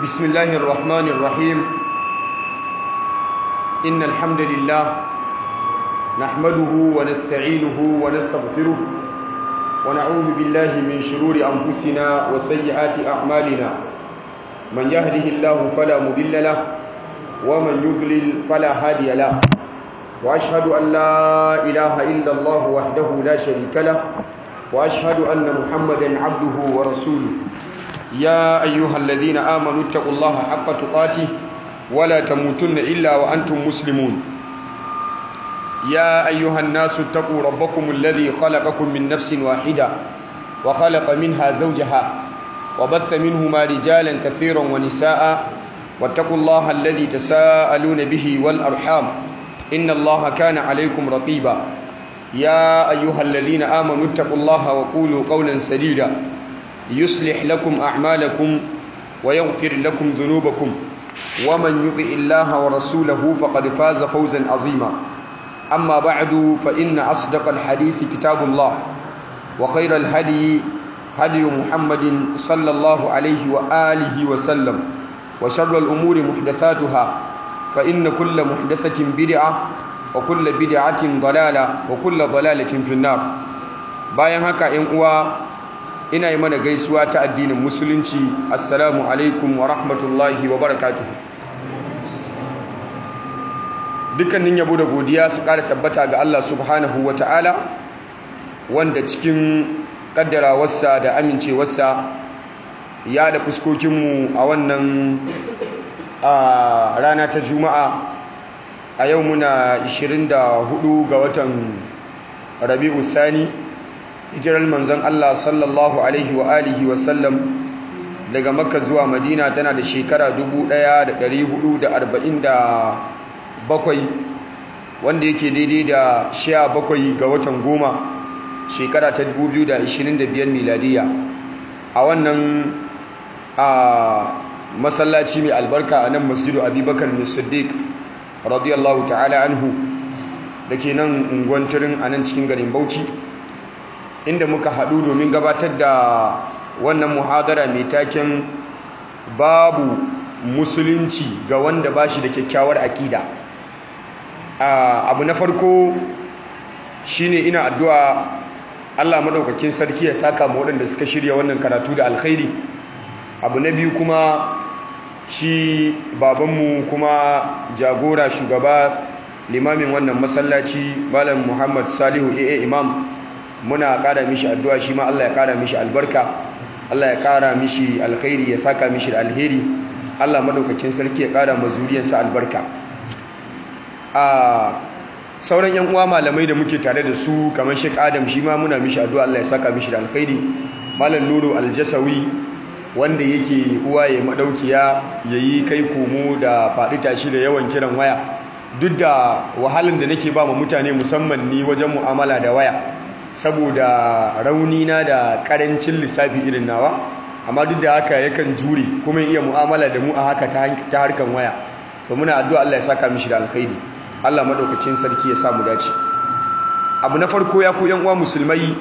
بسم الله الرحمن الرحيم إن الحمد لله نحمده ونستعينه ونستغفره ونعوذ بالله من شرور أنفسنا وسيئات أعمالنا من يهده الله فلا مضل له ومن يضلل فلا هادي له وأشهد أن لا إله إلا الله وحده لا شريك له وأشهد أن محمدا عبده ورسوله يا أيها الذين آمنوا اتقوا الله حق تقاته ولا تموتن إلا وأنتم مسلمون يا أيها الناس اتقوا ربكم الذي خلقكم من نفس واحدة وخلق منها زوجها وبث منهما رجالا كثيرا ونساء واتقوا الله الذي تساءلون به والأرحام إن الله كان عليكم رقيبا يا أيها الذين آمنوا اتقوا الله وقولوا قولا سديدا يصلح لكم أعمالكم ويغفر لكم ذنوبكم ومن يطع الله ورسوله فقد فاز فوزا عظيما أما بعد فإن أصدق الحديث كتاب الله وخير الهدي هدي محمد صلى الله عليه وآله وسلم وشر الأمور محدثاتها فإن كل محدثة بدعة وكل بدعة ضلالة وكل ضلالة في النار bayan haka ‘yan uwa ina yi mana gaisuwa ta addinin musulunci assalamu alaikum wa rahmatullahi wa barakatuhu dukkanin yabo da godiya su ƙara tabbata ga Allah subhanahu wa ta'ala wanda cikin ƙaddarawarsa da amincewarsa ya da fuskokinmu a wannan rana ta juma'a a yau muna 24 ga watan rabi'u thani hijirar manzon Allah sallallahu alaihi wa alihi wa sallam daga makka zuwa madina tana da shekara 1447 wanda yake daidai da 17 ga watan goma shekara ta 2025 miladiya a wannan a masallaci mai albarka a nan masjidu abubakar siddiq radiyallahu ta'ala anhu da ke nan unguwan turin a nan cikin garin bauchi inda muka haɗu domin gabatar da wannan muhadara mai taken babu musulunci ga wanda ba shi da kyakkyawar aƙida abu na farko shine ina addu'a Allah maɗaukakin sarki ya saka ma waɗanda suka shirya wannan karatu da alkhairi abu na biyu kuma shi babanmu kuma jagora shugaba limamin wannan masallaci malam muhammad salihu aa imam muna ƙara mishi addu'a shi ma Allah ya ƙara mishi albarka Allah ya ƙara mishi alkhairi ya saka mishi da alheri Allah madaukakin sarki ya ƙara mazuriyarsa albarka a sauran yan uwa malamai da muke tare da su kamar Sheikh Adam shi ma muna mishi addu'a Allah ya saka mishi da alkhairi malam Nuru Aljasawi wanda yake uwa ya madaukiya yayi kai komo da faɗi tashi da yawan kiran waya duk da wahalan da nake ba mu mutane musamman ni wajen mu'amala da waya saboda raunina da karancin lissafi irin nawa amma duk da haka yakan jure kuma iya mu'amala da mu a haka ta harkan waya to muna addu'a Allah ya saka mishi da alkhairi Allah madaukakin sarki ya sa mu dace abu na farko ya ku yan uwa musulmai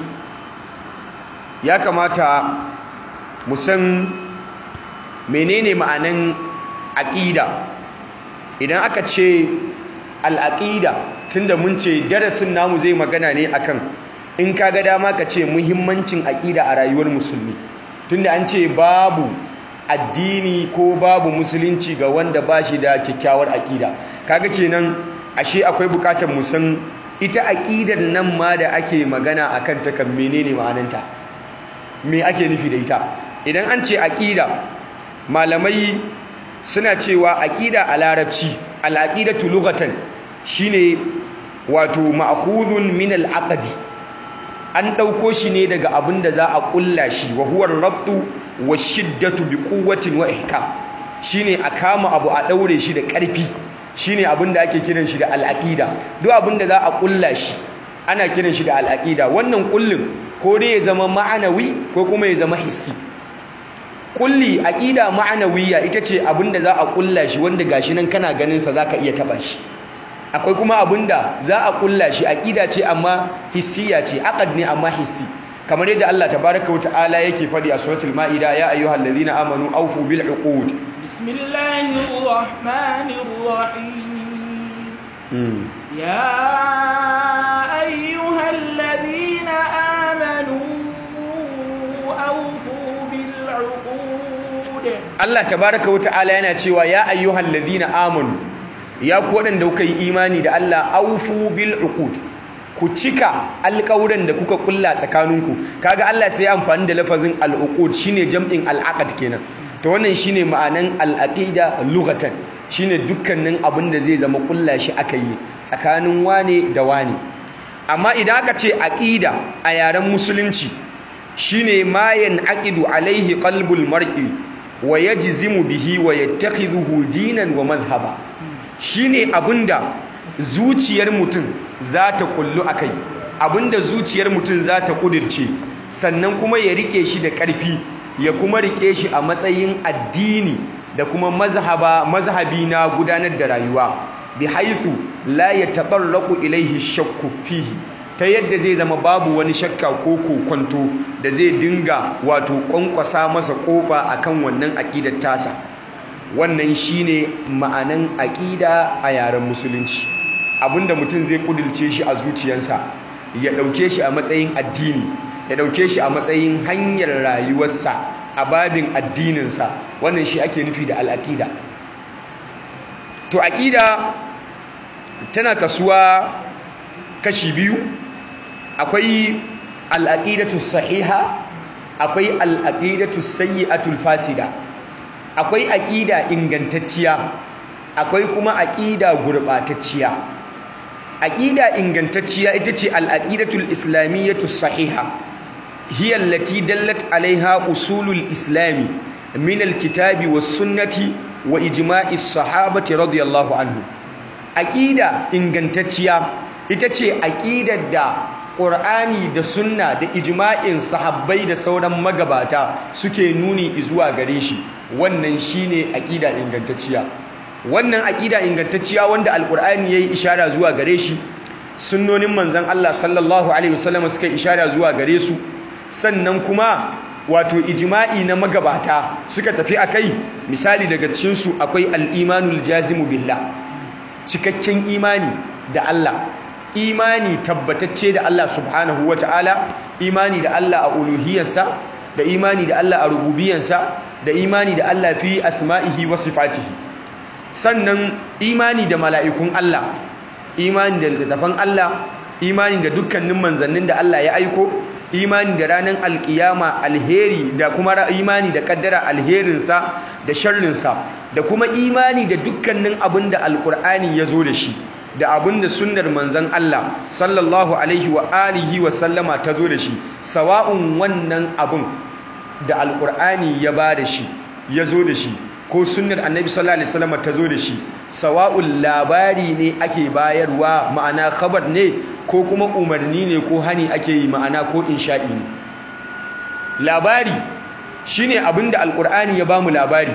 ya kamata mu san menene ma'anan aqida idan aka ce al-aqida tunda mun ce darasin namu zai magana ne akan in ka ga dama ka ce muhimmancin aƙida a rayuwar musulmi tunda an ce babu addini ko babu musulunci ga wanda ba shi da kyakkyawar aƙida kaga kenan ashe akwai bukatar mu san ita aƙidar nan ma da ake magana akan ta kan menene ma'ananta me ake nufi da ita idan an ce aƙida malamai suna cewa aƙida a larabci al-aqidatu lughatan shine wato ma'khudhun min al-aqdi an ɗauko shi ne daga abin da za a ƙulla shi wa huwar rabtu wa shiddatu bi quwwatin wa ihkam shine a kama abu a ɗaure shi da ƙarfi shine abin da ake kiran shi da al'aqida duk abin da za a ƙulla shi ana kiran shi da al'aqida wannan ƙullin ko dai ya zama ma'anawi ko kuma ya zama hissi ƙulli aqida ma'anawiyya ita ce abin da za a ƙulla shi wanda gashi nan kana ganin sa zaka iya taba shi akwai kuma abinda za a kulla shi aqida ce amma hissiya ce aqad ne amma hissi kamar yadda Allah tabaaraka wata'ala yake fadi a suratul maida ya ayyuhallazina amanu awfu bil uqud بسم الله الرحمن الرحيم يا أيها الذين آمنوا أوفوا بالعقود Allah tabaraka wa ta'ala yana cewa ya ayyuhal ladhina amanu ya ku wadanda kuka yi imani da Allah aufu bil uqud ku cika alƙawuran da kuka kulla tsakaninku kaga Allah sai ya amfani da lafazin al uqud shine jam'in al aqd kenan to wannan shine ma'anan al aqida lughatan shine dukkanin abin da zai zama kulla shi aka yi tsakanin wane da wane amma idan aka ce aqida a yaren musulunci shine ma aqidu alaihi qalbul mar'i wa yajzimu bihi wa yattakhidhuhu dinan wa madhhaba shine abinda zuciyar mutum za ta kullu akai abinda zuciyar mutum za ta kudirce sannan kuma ya rike shi da ƙarfi ya kuma rike shi a matsayin addini da kuma mazhaba mazhabi na gudanar da rayuwa bi haythu la yatatarraqu ilayhi shakku fihi ta yadda zai zama babu wani shakka ko kokonto da zai dinga wato kwankwasa masa kofa akan wannan aqidar tasa wannan shine ma'anan aqida a yaren musulunci abinda mutum zai kudilce shi a zuciyarsa ya dauke shi a matsayin addini ya dauke shi a matsayin hanyar rayuwarsa a babin addininsa wannan shi ake nufi da al'aqida to aqida tana kasuwa kashi biyu akwai al'aqidatu sahiha akwai al'aqidatu sayyi'atul fasida akwai aqida ingantacciya akwai kuma aqida gurbatacciya aqida ingantacciya ita ce al'aqidatul islamiyyatu sahiha hiya allati dallat alaiha usulul islami min alkitabi was sunnati wa ijma'is sahabati radiyallahu anhu aqida ingantacciya ita ce aqidar da Qur'ani da sunna da ijma'in sahabbai da sauran magabata suke nuni zuwa gare shi wannan shine aqida ingantacciya wannan aqida ingantacciya wanda alqur'ani yayi ishara zuwa gare shi sunnonin manzon Allah sallallahu alaihi wasallam suka ishara zuwa gare su sannan kuma wato ijma'i na magabata suka tafi akai misali daga cikin su akwai al-imanul jazimu billah cikakken imani da Allah imani tabbatacce da Allah subhanahu ta'ala, imani da Allah a uluhiyarsa da imani da Allah a rububiyarsa da imani da Allah fi asma'ihi wa sifatihi sannan imani da mala'ikun Allah imani da littattafan Allah imani da dukkanin manzannin da Allah ya aiko imani da ranar alkiyama alheri da kuma imani da kaddara alherinsa da sharrinsa da kuma imani da dukkanin abin da alkur'ani ya zo da shi da abin da sunnar manzon Allah sallallahu alaihi wa alihi wa sallama ta zo da shi sawa'un wannan abin da alkur'ani ya ba da shi ya zo da shi ko sunnar annabi sallallahu alaihi wasallam ta zo da shi sawa'un labari ne ake bayarwa ma'ana khabar ne ko kuma umarni ne ko hani ake yi ma'ana ko insha'i ne labari shine abin da alkur'ani ya bamu labari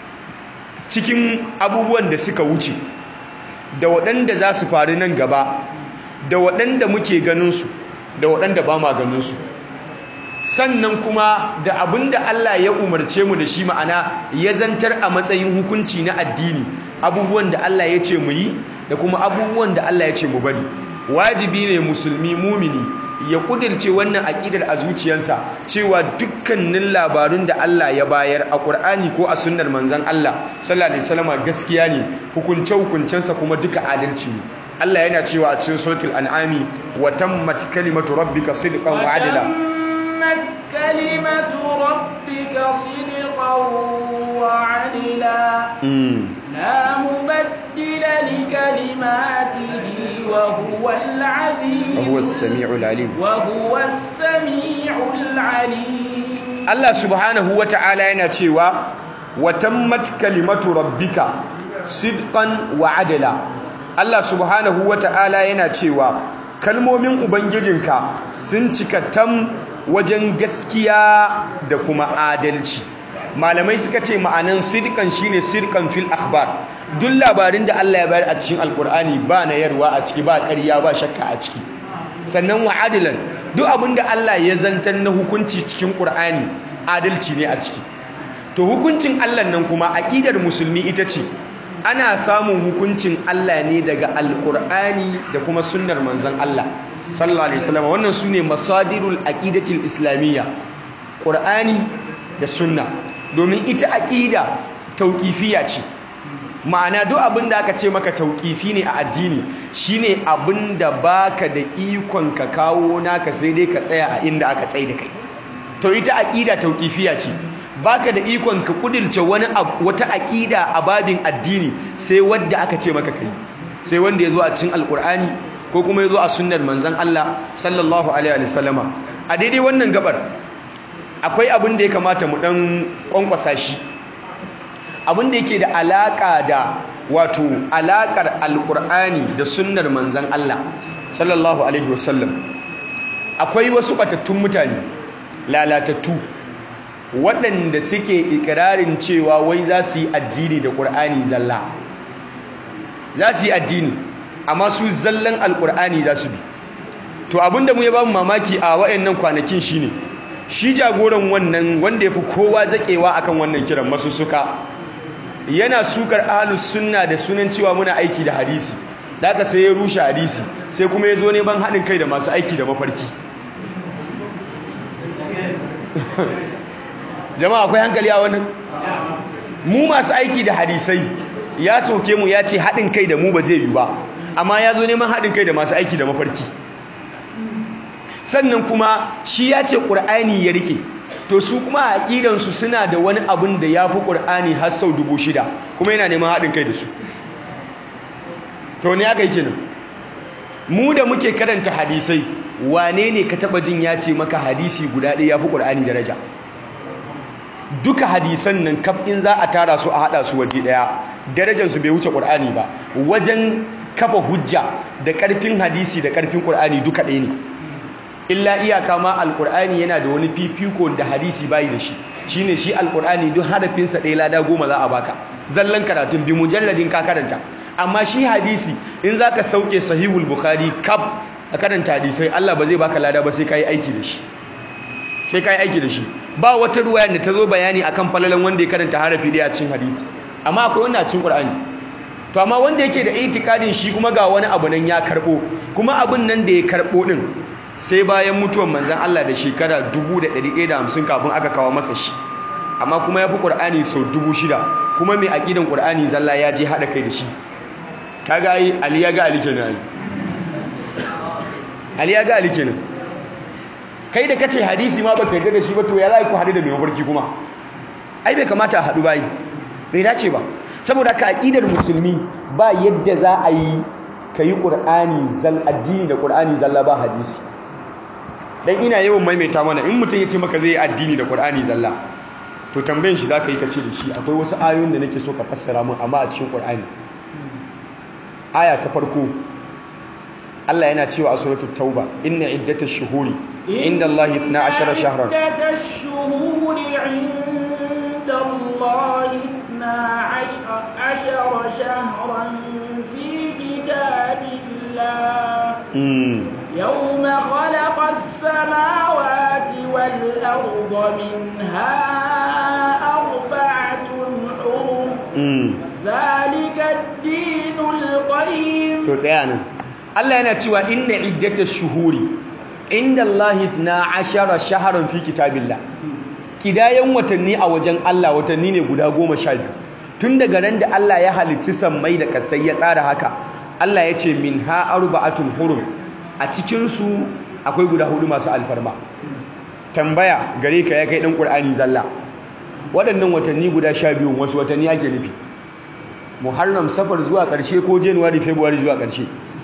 cikin abubuwan da suka wuce da waɗanda za su faru nan gaba da waɗanda muke ganinsu da waɗanda ba ma ganinsu sannan kuma da abin da Allah ya umarce mu da shi ma'ana ya zantar a matsayin hukunci na addini abubuwan da Allah ya ce mu yi da kuma abubuwan da Allah ya ce mu bari wajibi ne musulmi mumini ya kudirce wannan aƙidar a zuciyarsa cewa dukkanin labarun da Allah ya bayar a Qur'ani ko a sunnar manzon Allah sallallahu alaihi wasallam gaskiya ne hukunce hukuncensa kuma duka adalci ne Allah yana cewa a cikin suratul an'ami wa tammat kalimatu rabbika sidqan wa adla وتمت كلمة ربك صدقا وعدلا لا مبدل لكلماته وهو العزيز وهو السميع العليم وهو السميع العليم Allah subhanahu wa ta'ala yana cewa wa tammat kalimatu rabbika sidqan wa adla Allah subhanahu wa ta'ala yana cewa kalmomin ubangijinka sun cika tam wajen gaskiya da kuma adalci malamai suka ce ma'anan sidqan shine sidqan fil akhbar duk labarin da Allah ya bayar a cikin alkur'ani ba na yarwa a ciki ba ƙarya ba shakka a ciki sannan wa adilan duk abin da Allah ya zantar na hukunci cikin ƙur'ani adalci ne a ciki to hukuncin Allah nan kuma aqidar musulmi ita ce ana samun hukuncin Allah ne daga alqur'ani da kuma sunnar manzon Allah sallallahu alaihi wasallam wannan sune masadirul aqidatil islamiyya qur'ani da sunna domin ita aqida tauqifiyya ce ma'ana duk abin da aka ce maka tauƙifi ne a addini shine abin da baka da ikon ka kawo naka sai dai ka tsaya a inda aka tsaye da kai to ita aƙida tauƙifiya ce baka da ikon ka kudirce wani wata aƙida a babin addini sai wadda aka ce maka kai sai wanda ya zo a cikin alƙur'ani ko kuma ya zo a sunnar manzon Allah sallallahu alaihi wa sallama a daidai wannan gabar akwai abin da ya kamata mu dan kwankwasa shi abin da yake da alaka da wato alakar alkur'ani da sunnar manzan Allah sallallahu alaihi wasallam akwai wasu batattun mutane lalatattu waɗanda suke ikirarin cewa wai za su yi addini da ƙur'ani zalla za su yi addini amma su zallan alkur'ani za su bi to abinda mu ya ba mu mamaki a waɗannan kwanakin shine shi jagoran wannan wanda ya fi kowa zaƙewa akan wannan kiran masu suka yana sukar ahlus sunna da sunan cewa muna aiki da hadisi da aka sai ya rushe hadisi sai kuma ya zo neman haɗin kai da masu aiki da mafarki jama'a akwai hankali a wannan mu masu aiki da hadisai ya soke mu ya ce haɗin kai da mu ba zai yi ba amma ya zo neman haɗin kai da masu aiki da mafarki sannan kuma shi ya ce ƙur'ani ya rike to su kuma a aƙidansu suna da wani abin da ya fi ƙur'ani har sau dubu shida kuma yana neman haɗin kai da su to ne aka yi kenan mu da muke karanta hadisai wane ne ka taɓa jin ya ce maka hadisi guda ɗaya ya fi ƙur'ani daraja duka hadisan nan kaf in za a tara su a haɗa su waje ɗaya darajarsu bai wuce ƙur'ani ba wajen kafa hujja da ƙarfin hadisi da ƙarfin ƙur'ani duka ɗaya ne illa iyaka ma alkur'ani yana da wani fifiko da hadisi bayi da shi shine shi alkur'ani duk hadafinsa ɗaya lada goma za a baka zallan karatun bi mujalladin ka karanta amma shi hadisi in zaka sauke sahihul bukhari kaf a karanta hadisai Allah ba zai baka lada ba sai kai aiki da shi sai kai aiki da shi ba wata ruwaya da ta zo bayani akan falalan wanda ya karanta harafi ɗaya a cikin hadisi amma akwai wanda a cikin qur'ani to amma wanda yake da itikadin shi kuma ga wani abu nan ya karbo kuma abun nan da ya karbo din sai bayan mutuwan manzan Allah da shekara 1150 kafin aka kawo masa shi amma kuma ya fi ƙur'ani sau 6,000 kuma mai aƙidan ƙur'ani zalla ya je haɗa kai da shi ka ga yi ali ya ga ali kenan ali ya ga ali kenan kai da kace hadisi ma baka yarda da shi ba to ya za ku haɗu da mai mafarki kuma ai bai kamata a haɗu bayi bai dace ba saboda ka aƙidar musulmi ba yadda za a yi ka yi ƙur'ani zal addini da ƙur'ani zalla ba hadisi dan ina yawan maimaita mana in mutum ya ce maka zai yi addini da Qur'ani zalla to tambayin shi zaka yi ka ce da shi akwai wasu ayoyin da nake so ka fassara mun amma a cikin Qur'ani aya ta farko Allah yana cewa a suratul tauba inna iddatash shuhuri inda Allah 12 shahran iddatash shuhuri inda Allah 12 shahran fi kitabillah يوم خلق السماوات والأرض منها أربعة حرم ذلك الدين القيم تتعانا الله ينتوى إن عدة الشهور عند الله اثنا عشر شهرا في كتاب الله kidayen watanni a wajen Allah watanni ne guda goma sha biyu tun daga nan da Allah ya halitti sammai da kasai ya tsara haka Allah ya ce min ha arba'atun hurum a cikinsu akwai guda hudu masu alfarma tambaya gare ka ya kai ɗan ƙur'ani zalla waɗannan watanni guda sha biyu wasu watanni ake nufi muharram safar zuwa ƙarshe ko januwari february zuwa ƙarshe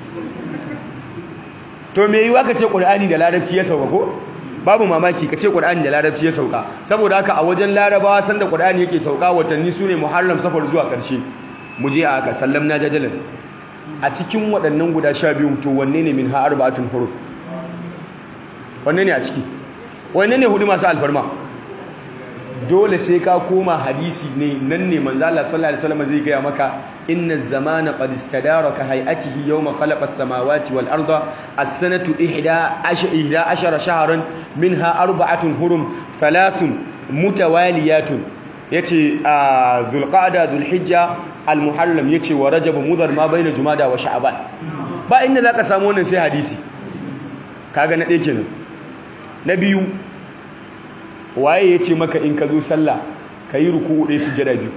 to me yiwa ka ce ƙur'ani da larabci ya sauka ko babu mamaki ka ce ƙur'ani da larabci ya sauka saboda haka a wajen larabawa sanda ƙur'ani yake sauka watanni su ne muharram safar zuwa ƙarshe mu je a haka sallam na jajalan a cikin waɗannan guda sha biyu to wanne ne min ha'ar ba'atun huruf wanne ne a ciki wanne ne hudu masu alfarma dole sai ka koma hadisi ne nan ne manzo Allah sallallahu alaihi wasallam zai gaya maka inna zamana qad istadara ka hay'atihi yawma khalaqa as-samawati wal arda as-sanatu 11 shahran minha arba'atun hurum thalathun mutawaliyatun yace a zulqa'da zulhijja almuharram yace wa rajab mudhar ma baina jumada wa sha'ban ba inda zaka samu wannan sai hadisi kaga na ɗaya kenan na biyu waye yace maka in ka zo sallah kayi ruku'u ɗaya sujada biyu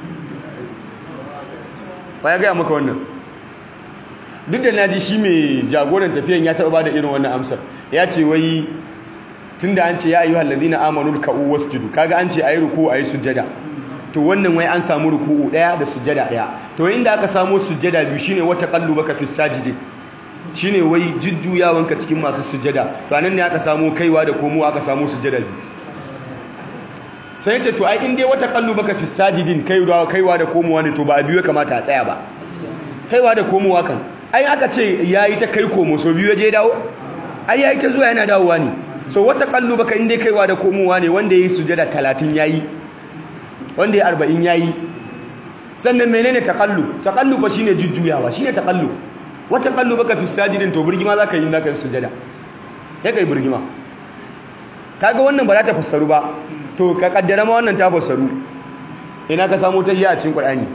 ya gaya maka wannan duk da naji shi mai jagoran tafiyan ya taɓa bada irin wannan amsar ya ce wai tunda an ce ya ayyuhal ladina amanu ka'u wasjudu kaga an ce ayi ruku ayi sujada to wannan wai an samu ruku'u daya da sujada daya to inda aka samu sujada biyu shine wata qallubaka fi sajidi shine wai jujjuyawanka cikin masu sujada to anan ne aka samu kaiwa da komowa aka samu sujada biyu sai ce to ai in dai wata qallubaka fi sajidin kaiwa kaiwa da komowa ne to ba a biyu ya kamata a tsaya ba kaiwa da komowa kan ai aka ce yayi ta kai komo so biyu ya je dawo ai yayi ta zuwa yana dawowa ne so wata kallo baka inda kaiwa da komowa ne wanda yayi sujada 30 yayi wanda yayi 40 yayi sannan menene taqallu taqallu fa shine jujjuyawa shine taqallu wata kallo baka fi sajidin to burgima zaka yi naka sujada ya kai burgima kaga wannan ba za ta fassaru ba to ka kaddara ma wannan ta fassaru ina ka samu tahiyya a cikin qur'ani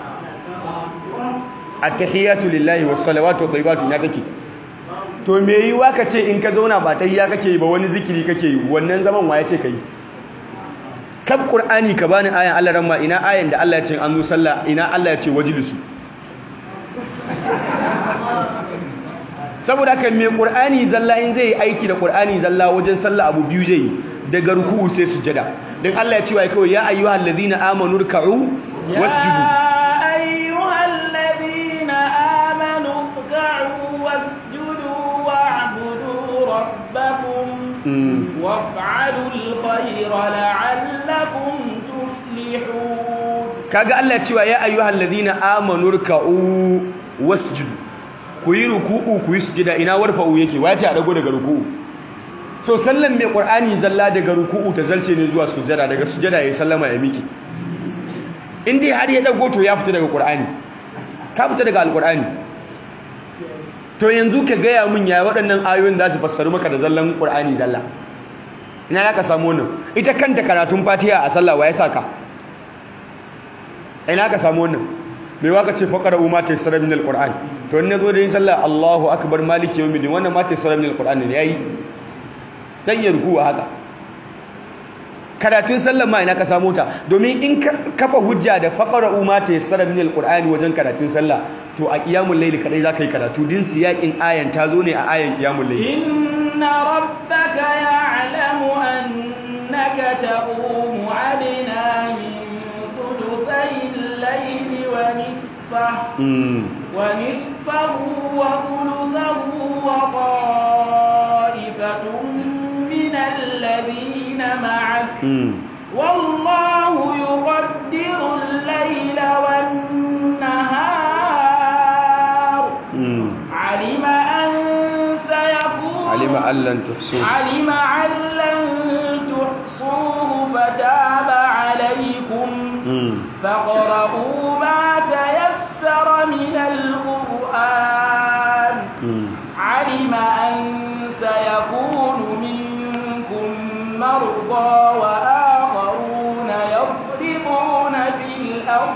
at-tahiyatu lillahi was-salawatu wat-tayyibatu ina take to me yi wa ka ce in ka zauna ba tahiyya kake yi ba wani zikiri kake yi wannan zaman wa ya ce ka yi kaf qur'ani ka bani ayan Allah ramma ina ayan da Allah ya ce an zo sallah ina Allah ya ce wajlisu saboda kan me qur'ani zalla in zai aiki da qur'ani zalla wajen sallah abu biyu zai daga ruku'u sai sujada dan Allah ya ce wai kawai ya ayyuhal ladina amanu ruk'u wasjudu يا أيها الذين آمنوا اركعوا واسجدوا واعبدوا ربكم وافعلوا الخير لعلكم تفلحون kaga Allah cewa ya ayyuhal ladina amanu ruk'u wasjudu ku yi ruku'u ku yi sujada ina warfa'u yake wace a dago daga ruku'u so sallan mai qur'ani zalla daga ruku'u ta zalce ne zuwa sujada daga sujada yayi sallama ya miki in dai har ya dago to ya fita daga qur'ani ka fita daga alqur'ani to yanzu ka gaya min ya waɗannan ayoyin za su fassaru maka da zallan qur'ani zalla ina za ka samu wannan ita kanta karatun fatiha a sallah wa ya saka ina ka samu wannan mai waka ce faqara umma ta yasra min alquran to in nazo da yin sallah Allahu akbar maliki yawmiddin wannan ma ta yasra min alquran ne yayi dan ya ruku haka karatun sallah ma ina ka samu ta domin in kafa hujja da faqara umma ta yasra min alquran wajen karatun sallah to a qiyamul layli kadai zaka yi karatu din siyakin ayan ta zo ne a ayan qiyamul layli inna rabbaka ya'lamu annaka taqumu adna min ثلثي الليل ونصفه ونصفه وثلثه وطائفة من الذين معك والله يقدر الليل والنهار علم أن سيكون علم أن لن تحصوه علم أن لن تحصوه فتاب عليكم فاقرؤوا ما تيسر من القرآن علم أن سيكون منكم مرضى وآخرون يضربون في الأرض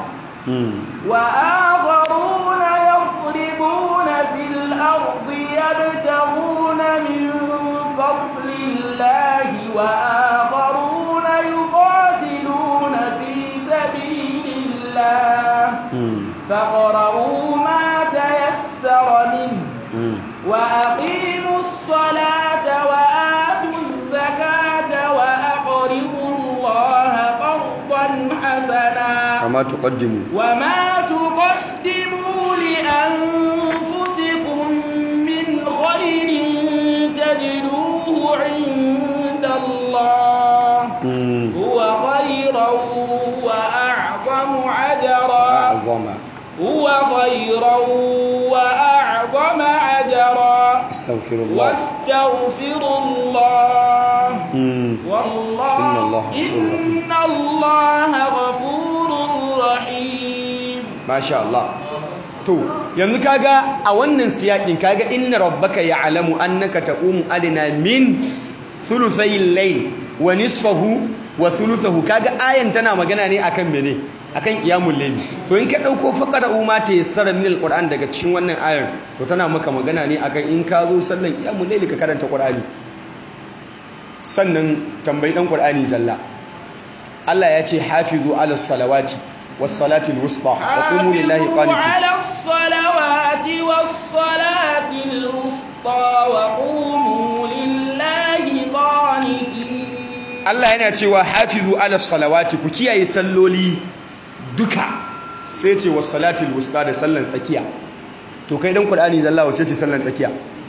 وآخرون يضربون في الأرض يبتغون من فضل الله وآخرون يقاتلون في سبيل الله فاقرؤوا ما تيسر منه وأقيموا الصلاة وآتوا الزكاة وأقرضوا الله قرضا حسنا وما تقدموا وما تقدموا لأنفسكم من خير تجدوه عند الله هو خيرا وأعظم أجرا أعظم هو خيرا وأعظم أجرا أستغفر الله واستغفر الله والله إن الله غفور رحيم. إن الله غفور رحيم ما شاء الله to yanzu kaga a wannan siyakin kaga inna rabbaka ya'lamu annaka taqumu adna min thuluthayil layl wa nisfahu wa thuluthahu kaga ayan tana magana ne akan mene akan qiyamul layli to in ka dauko faqara ma ta yassara min alquran daga cikin wannan ayan to tana maka magana ne akan in ka zo sallan qiyamul layli ka karanta qur'ani sannan tambayi dan qur'ani zalla Allah ya ce hafizu ala salawati was salatil wusta wa qumu lillahi qanitin ala salawati was salatil wusta wa qumu lillahi qanitin Allah yana cewa hafizu ala salawati ku kiyaye salloli duka sai ce was salatil wusta da sallan tsakiya to kai dan qur'ani zalla wace ce sallan tsakiya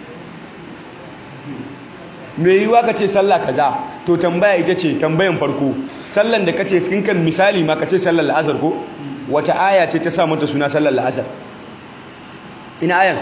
me yiwa ka ce sallah kaza to tambaya ita ce tambayan farko sallan da kace cikin kan misali ma kace sallar la'asar ko wata aya ce ta sa mata suna sallar la'asar ina ayan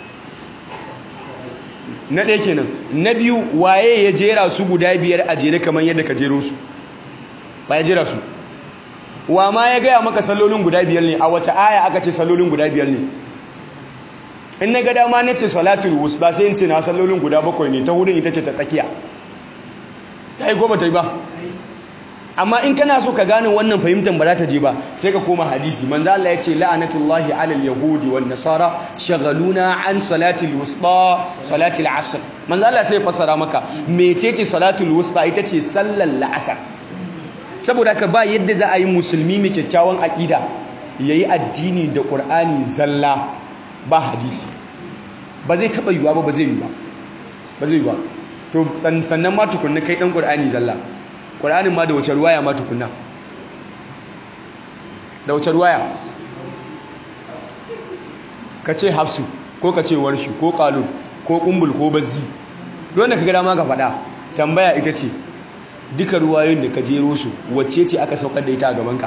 na ɗaya kenan na biyu waye ya jera su guda biyar a jere kamar yadda ka jero su ba ya jera su wa ma ya gaya maka sallolin guda biyar ne a wata aya aka ce sallolin guda biyar ne in na ga dama na ce salatul wusta sai in ce na sallolin guda bakwai ne ta hudun ita ce ta tsakiya ta yi goma ta yi ba amma in kana so ka gane wannan fahimtar ba za ta je ba sai ka koma hadisi manzo Allah ya ce la'anatullahi alal yahudi wan nasara shagaluna an salatil wusta salatil asr manzo Allah sai ya fassara maka mecece salatul wusta ita ce sallar la'asar saboda haka ba yadda za a yi musulmi mai kyakkyawan aqida yayi addini da qur'ani zalla ba hadisi ba zai taba yiwa ba ba zai yi ba ba zai yi ba to sannan ma tukunna kai dan qur'ani zalla qur'anin ma da wace ruwaya ma tukunna da wace ruwaya ka ce hafsu ko ka ce warshi ko qalun ko kumbul ko bazzi don da ka gada ma ka faɗa tambaya ita ce duka ruwayoyin da ka jero su wacce ce aka saukar da ita a gabanka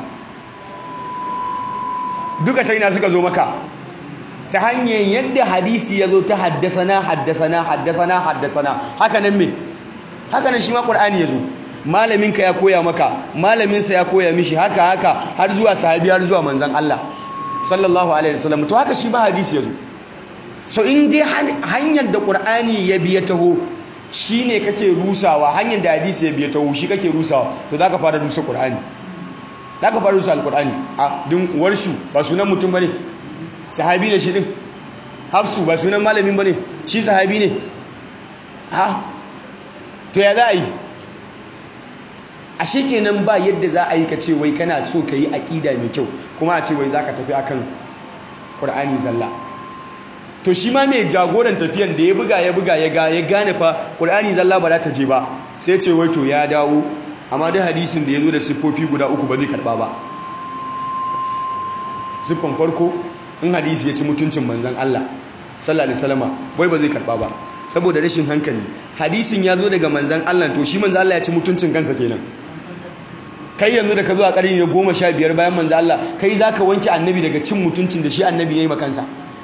duka ta ina suka zo maka ta hanyar yadda hadisi ya zo ta haddasana haddasana haddasana haddasana haka nan me haka nan shi ma ƙur'ani ya zo malaminka ya koya maka malaminsa ya koya mishi haka haka har zuwa sahabi har zuwa manzan Allah sallallahu alaihi wasallam to haka shi ba hadisi ya zo so in dai hanyar da ƙur'ani ya biya taho shine kake rusawa hanyar da hadisi ya biya taho shi kake rusawa to zaka fara rusa ƙur'ani zaka fara rusa alƙur'ani a dun warshu ba sunan mutum bane sahabi ne shi din hafsu ba sunan malamin ba ne shi sahabi ne ha to ya za a yi a kenan ba yadda za a yi ka ce wai kana so ka yi aƙida mai kyau kuma a ce wai za ka tafi akan ƙur'ani zalla to shi ma mai jagoran tafiyan da ya buga ya buga ya ya gane fa ƙur'ani zalla ba za ta je ba sai ce wai to ya dawo amma duk hadisin da ya zo da siffofi guda uku ba zai karɓa ba siffan farko in hadisi ya ci mutuncin manzan Allah sallallahu alaihi wasallama wai ba zai karba ba saboda rashin hankali hadisin ya zo daga manzan Allah to shi manzan Allah ya ci mutuncin kansa kenan kai yanzu da ka zo a ƙarni na goma sha biyar bayan manzan Allah kai za ka wanke annabi daga cin mutuncin da shi annabi ya yi makansa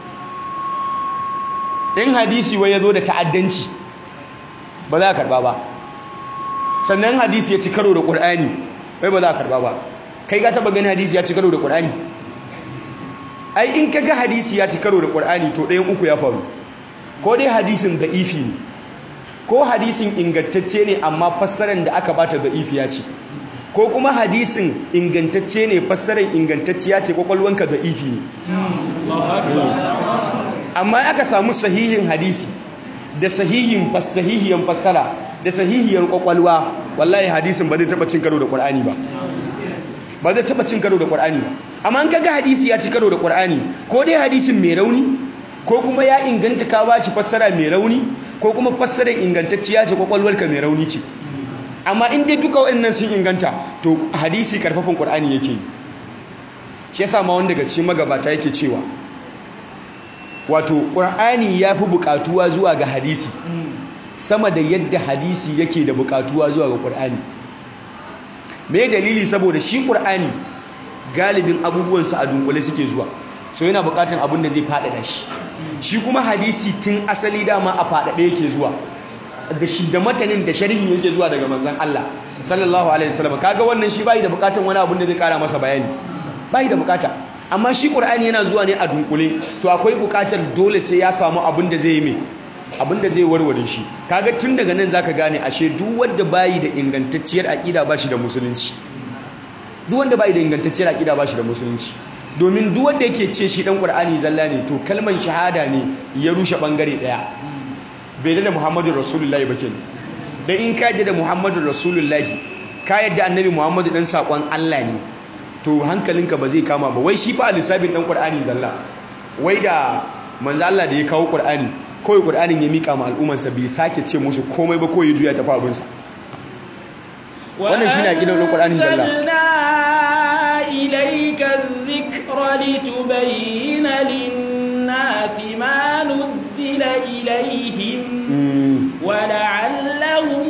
in hadisi wai ya zo da ta'addanci ba za a karba ba sannan hadisi ya ci karo da ƙur'ani wai ba za a karba ba kai ka taɓa gani hadisi ya ci karo da ƙur'ani ai in ka ga hadisi ya ci karo da ƙwar'ani to ɗayan uku ya faru ko dai hadisin da ifi ne ko hadisin ingantacce ne amma fassarar da aka bata da ifi ya ce ko kuma hadisin ingantacce ne fassarar ingantacciya ce kwakwalwanka da ifi ne amma aka samu sahihin hadisi da sahihin sahihiyan fassara da sahihiyar kwakwalwa wallahi hadisin ba zai taɓa cin karo da ƙwar'ani ba ba zai taba cin karo da Qur'ani ba amma an kaga hadisi ya ci karo da Qur'ani ko dai hadisin mai rauni ko kuma ya inganta ka bashi fassara mai rauni ko kuma fassarar ingantacciya ce kwakwalwarka mai rauni ce amma in dai duka waɗannan sun inganta to hadisi karfafin Qur'ani yake yi shi yasa ma wanda daga cikin magabata yake cewa wato Qur'ani ya fi buƙatuwa zuwa ga hadisi sama da yadda hadisi yake da buƙatuwa zuwa ga Qur'ani me dalili saboda shi ƙur'ani galibin abubuwansa a dunkule suke zuwa so yana buƙatar abin da zai faɗaɗa shi shi kuma hadisi tun asali dama a faɗaɗe yake zuwa da shi da matanin da sharhin yake zuwa daga manzon Allah sallallahu alaihi wasallam kaga wannan shi bai da buƙatar wani abin da zai ƙara masa bayani bai da buƙata amma shi ƙur'ani yana zuwa ne a dunkule to akwai buƙatar dole sai ya samu abin da zai yi mai abinda zai warware shi kaga tun daga nan zaka gane ashe duk wanda bayi da ingantacciyar aqida ba shi da musulunci duk wanda bayi da ingantacciyar aqida ba shi da musulunci domin duk wanda yake ce shi dan qur'ani zalla ne to kalmar shahada ne ya rushe bangare daya bai da muhammadu rasulullahi ba kenan da in ka da muhammadu rasulullahi ka yadda annabi muhammadu dan sakon Allah ne to hankalinka ba zai kama ba wai shi fa lissafin dan qur'ani zalla wai da manzo Allah da ya kawo qur'ani kawai qur'anin ya mika ma al'ummarsa bai sake ce musu komai ba kawai ya juya tafi abinsa wannan shine aqidar dan qur'ani zalla إليك الذكر لتبين للناس ما نزل إليهم ولعلهم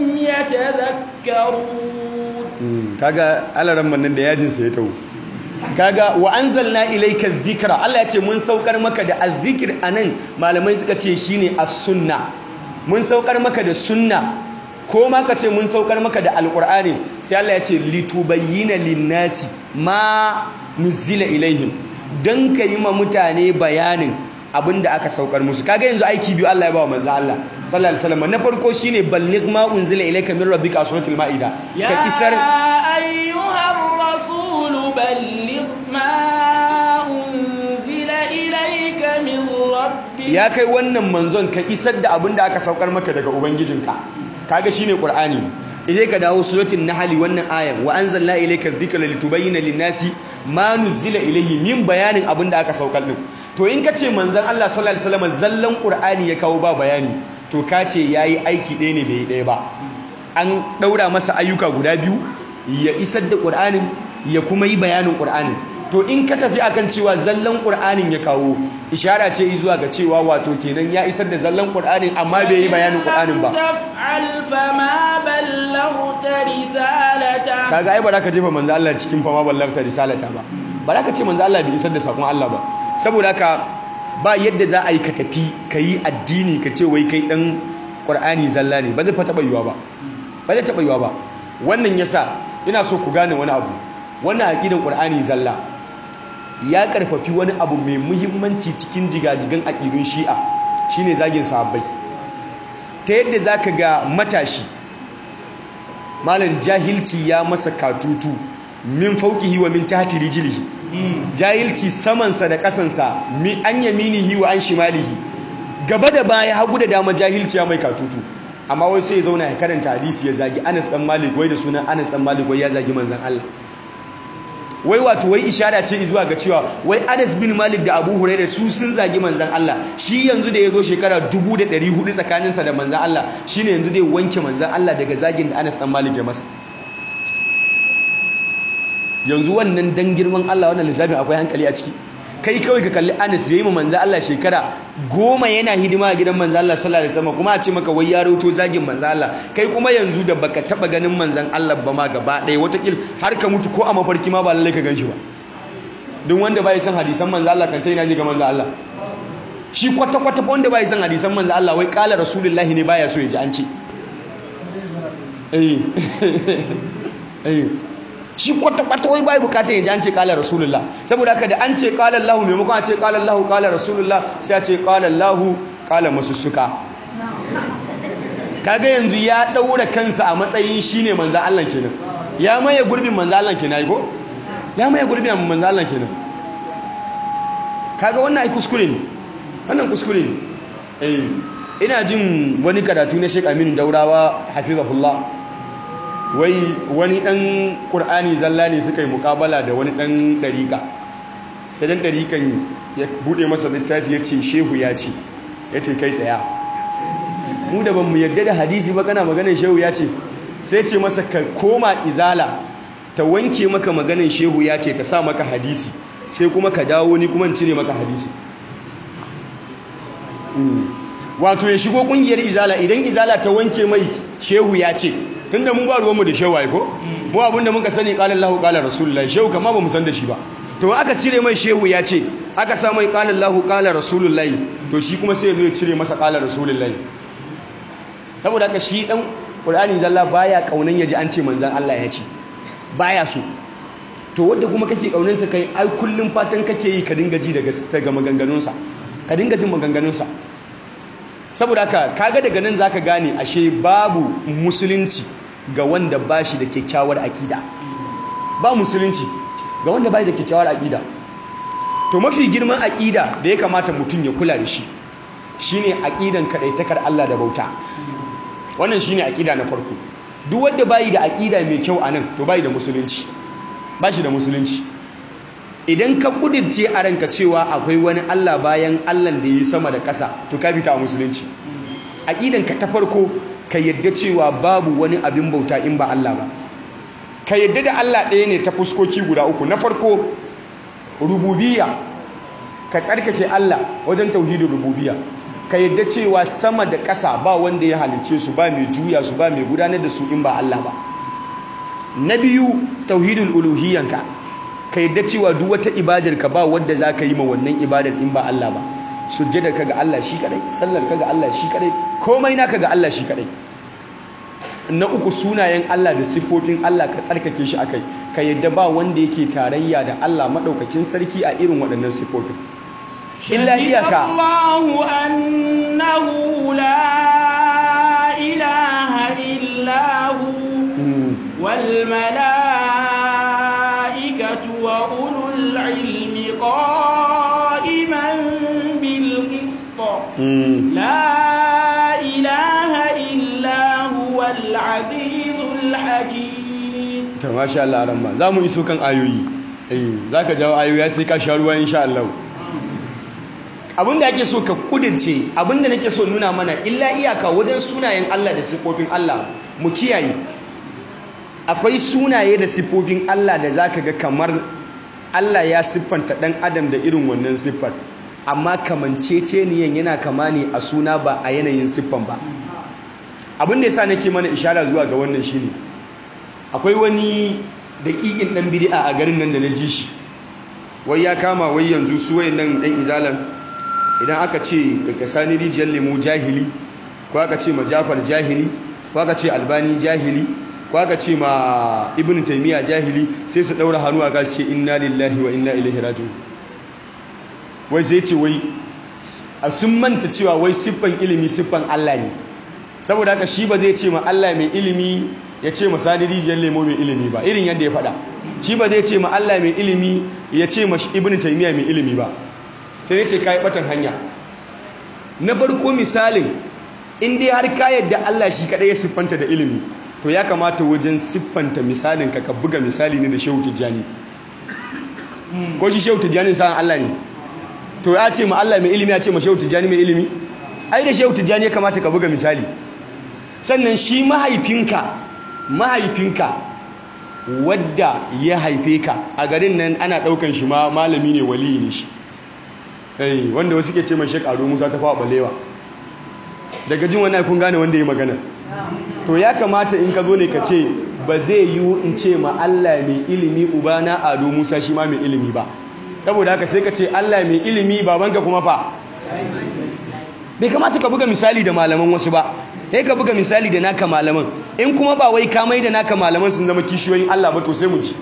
يتذكرون kaga alaran nan da yajin sa ya tawo kaga wa anzalna ilayka dhikra Allah ya ce mun saukar maka da azzikir anan malamai suka ce shine as-sunna mun saukar maka da sunna ko ma ka ce mun saukar maka da alqur'ani sai Allah ya ce litubayyana lin-nasi ma nuzila ilaihim dan yi ma mutane bayanin abinda aka saukar musu kaga yanzu aiki biyu Allah ya bawa manzo Allah sallallahu alaihi wasallam na farko shine balligh ma unzila ilayka min rabbika suratul maida ka isar ayyuhar rasul balligh ma unzila ilayka min rabbika ya kai wannan manzon ka isar da abinda aka saukar maka daga ubangijinka kaga shine qur'ani idai ka dawo suratul nahl wannan ayan wa anzalna ilayka dhikra litubayyana lin-nasi ma nuzila ilayhi min bayanin abinda aka saukar din to in kace manzon Allah sallallahu alaihi wasallam zallan qur'ani ya kawo ba bayani to kace yayi aiki ɗaya ne bai ɗaya ba an daura masa ayyuka guda biyu ya isar da qur'anin ya kuma yi bayanin qur'anin to in ka tafi akan cewa zallan qur'anin ya kawo ishara ce zuwa ga cewa wato kenan ya isar da zallan qur'anin amma bai yi bayanin qur'anin ba kaga ai ba za ka jefa manzo Allah cikin fama ballagta risalata ba ba za ka ce manzo Allah bai isar da sakon Allah ba saboda haka ba yadda za a yi ka tafi ka yi addini ka ce wai kai dan qur'ani zalla ne ba zai fa taba yiwa ba ba zai taba yiwa ba wannan yasa ina so ku gane wani abu wannan aqidan qur'ani zalla ya karfafi wani abu mai muhimmanci cikin jigajigan aqidun shi'a shine zagin sahabbai ta yadda zaka ga matashi malam jahilci ya masa katutu min fauqihi wa min tahti rijlihi jahilci samansa da kasansa mi an yaminihi wa an shimalihi gaba da baya hagu da dama jahilci ya mai katutu amma wai sai ya zauna ya karanta hadisi ya zagi Anas dan Malik wai da sunan Anas dan Malik wai ya zagi manzon Allah wai wato wai ishara ce zuwa ga cewa wai Anas bin Malik da Abu Hurairah su sun zagi manzon Allah shi yanzu da yazo shekara 1400 tsakaninsa da manzon Allah shine yanzu dai wanke manzon Allah daga zagin da Anas dan Malik ya masa yanzu wannan dan girman Allah wannan lissafin akwai hankali a ciki kai kawai ka kalli Anas yayi ma manzon Allah shekara goma yana hidima a gidan manzon Allah sallallahu alaihi wasallam kuma a ce maka wai ya rauto zagin manzon Allah kai kuma yanzu da baka taba ganin manzon Allah ba ma gaba ɗaya watakil har ka mutu ko a mafarki ma ba lallai ka ganshi ba duk wanda bai san hadisan manzon Allah kan tai na ji ga manzon Allah shi kwata kwata wanda bai san hadisan manzon Allah wai kala rasulullahi ne baya so ya ji an ce eh eh shi kwata-kwata wai bai bukatar yaji an ce kala rasulullah saboda haka da an ce kala Allah maimakon a ce kala Allah kala rasulullah sai a ce kala Allah kala masussuka kaga yanzu ya daura kansa a matsayin shine manzo Allah kenan ya maye gurbin manzo Allah kenan ai ko ya maye gurbin manzo Allah kenan kaga wannan ai kuskure ne wannan kuskure ne eh ina jin wani karatu na Sheikh Aminu Daurawa hafizahullah wai wani ɗan ƙur'ani zalla ne suka yi mukabala da wani ɗan ɗariƙa sai ɗan ɗariƙan ya buɗe masa littafi ya ce shehu ya ce ya ce kai tsaya mu da ban mu yadda da hadisi ba kana maganin shehu ya ce sai ce masa ka koma izala ta wanke maka maganin shehu ya ce ta sa maka hadisi sai kuma ka dawo ni kuma cire maka hadisi wato ya shigo ƙungiyar izala idan izala ta wanke mai shehu ya ce tunda mu ba ruwanmu da shehu ko mu abinda muka sani qala Allahu qala rasulullahi shehu kama ba mu san da shi ba to aka cire mai shehu ya ce aka sa mai qala Allahu qala rasulullahi to shi kuma sai ya zo ya cire masa qala rasulullahi saboda haka shi dan Qur'ani zalla baya kaunan yaji an ce manzon Allah ya ce baya so to wanda kuma kake kaunin sa kai ai kullum fatan kake yi ka dinga ji daga daga maganganun sa ka dinga jin maganganun sa saboda haka kaga daga nan zaka gane ashe babu musulunci ga wanda bashi da kyakkyawar akida ba musulunci ga wanda bai da kyakkyawar akida to mafi girman akida da ya kamata mutum ya kula da shi shine aqidan kadaitakar Allah da bauta wannan shine akida na farko duk wanda bai da akida mai kyau anan to bai da musulunci bashi da musulunci idan ka kudirce a ranka cewa akwai wani Allah bayan Allah da yi sama da ƙasa to ka fita a musulunci aqidan ka ta farko ka yadda cewa babu wani abin bauta in ba Allah ba ka yadda da Allah ɗaya ne ta fuskoki guda uku na farko rububiyya ka tsarkake Allah wajen tauhidin rububiyya ka yadda cewa sama da ƙasa ba wanda ya halice su ba mai juya su ba mai gudanar da su in ba Allah ba na biyu tauhidul uluhiyyanka ka yadda cewa duk wata ibadar ka ba wanda za ka yi ma wannan ibadar in ba Allah ba sujjadar ka ga Allah shi kadai sallar ka ga Allah shi kadai komai naka ga Allah shi kadai na uku sunayen Allah da siffofin Allah ka tsarkake shi akai ka yadda ba wanda yake tarayya da Allah madaukakin sarki a irin waɗannan siffofin illa iyaka Allahu annahu la ilaha illa hu wal malaikatu wa ulul ilmi qa'iman bil qist la ilaha illa huwa al azizul hakim to masha Allah ramma zamu iso kan ayoyi eh zaka jawo ayoyi sai ka sha ruwa insha Allah abinda ake so ka kudirce abinda nake so nuna mana illa iyaka wajen sunayen Allah da siffofin Allah mu kiyaye akwai sunaye da siffofin Allah da zaka ga kamar Allah ya siffanta dan adam da irin wannan siffar amma kamanceceniyan yana kama ne a suna ba a yanayin siffan ba abin da yasa nake mana ishara zuwa ga wannan shine akwai wani daƙiƙin ɗan bid'a a garin nan da na ji shi wai ya kama wai yanzu su wayannan ɗan izalan idan aka ce daga sani rijiyar lemu jahili ko aka ce ma jafar jahili ko aka ce albani jahili ko aka ce ma ibn taimiyya jahili sai su ɗaura hannu a gasu ce inna lillahi wa inna ilaihi raji'un wai sai ce wai sun manta cewa wai siffan ilimi siffan Allah ne saboda haka shi ba zai ce ma Allah mai ilimi ya ce ma sani rijiyar lemo mai ilimi ba irin yadda ya faɗa shi ba zai ce ma Allah mai ilimi ya ce ma ibn taimiyya mai ilimi ba sai ne ce ka yi ɓatan hanya na farko misalin in dai har ka yadda Allah shi kaɗai ya siffanta da ilimi to ya kamata wajen siffanta misalin ka ka buga misali ne da shehu tijjani ko shi shehu tijjani sa'an Allah ne to ya ce ma Allah mai ilimi ya ce ma shehu tijjani mai ilimi ai da shehu tijjani ya kamata ka buga misali sannan shi mahaifinka mahaifinka wadda ya haife ka a garin nan ana daukan shi ma malami ne wali ne shi eh wanda wasu ke ce mai Sheikh Ado Musa ta fawa balewa daga jin wannan kun gane wanda ya magana to ya kamata in ka zo ne ka ce ba zai yi in ce ma Allah mai ilimi ubana Ado Musa shi ma mai ilimi ba saboda haka sai ka ce Allah mai ilimi babanka kuma fa bai kamata ka buga misali da malaman wasu ba sai ka buga misali da naka malaman in kuma ba wai kamai da naka malaman sun zama kishiyoyin Allah ba to sai mu ji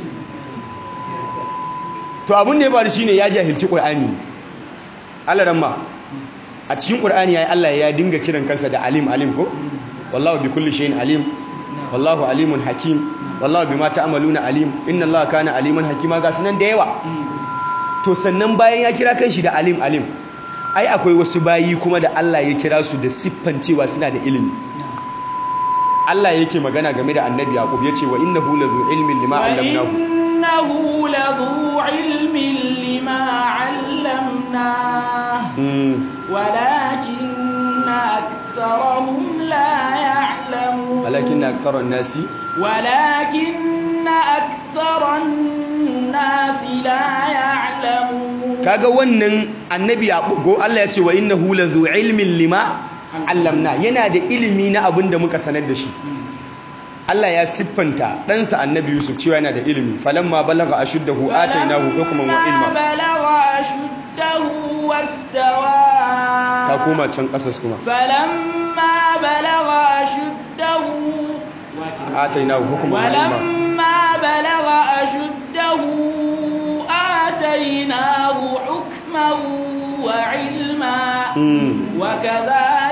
to abin da ya faru shine ya jahilci Qur'ani Allah ramma a cikin Qur'ani yayi Allah ya dinga kiran kansa da alim alim ko wallahu bi kulli shay'in alim wallahu alimun hakim wallahu bima ta'maluna alim inna Allah kana aliman hakima ga sunan da yawa to sannan bayan ya kira kanshi da alim alim ai akwai wasu bayi kuma da Allah ya kira su da siffan cewa suna da ilimi Allah yake magana game da annabi Yaqub yace wa innahu lazu ilmin lima allamnahu innahu lazu ilmin lima allamnahu walakinna aktharuhum la ya'lamun walakinna aktharun nasi walakinna aktharun nasi la ya'lamun kaga wannan annabi yaqugo Allah ya ce wa innahu lazu ilmin lima allamna yana da ilimi na abin da muka sanar da shi Allah ya siffanta ɗansa annabi Yusuf cewa yana da ilimi falamma balagha ashuddahu atainahu hukman wa ilma balagha ashuddahu wastawa ka koma can kasas kuma falamma balagha ashuddahu atainahu hukman wa ilma walamma balagha ashuddahu atainahu hukman وعلما وكذلك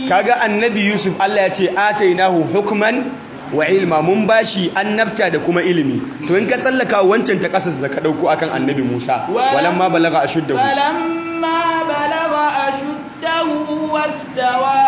kaga annabi yusuf Allah ya ce atainahu hukman wa ilma mun bashi annabta da kuma ilimi to in ka tsallaka wancan ta kasas da ka dauko akan annabi Musa walamma balaga ashuddahu walamma balaga ashuddahu wastawa